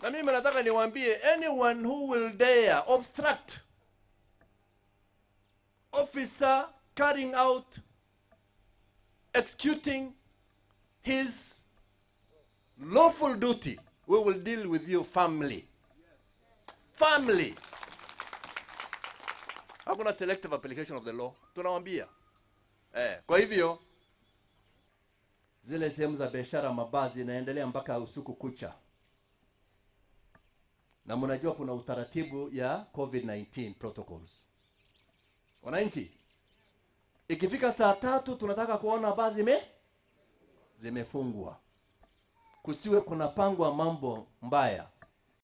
na mimi nataka niwaambie anyone who will dare obstruct officer carrying out executing his lawful duty we will deal with you family family hakuna selective application of the law tunawambia eh, kwa hivyo zile sehemu za biashara mabazi inaendelea mpaka usiku kucha na mnajua kuna utaratibu ya covid-19 protocols wananchi ikifika saa tatu tunataka kuona baa zime zimefungwa kusiwe kunapangwa mambo mbaya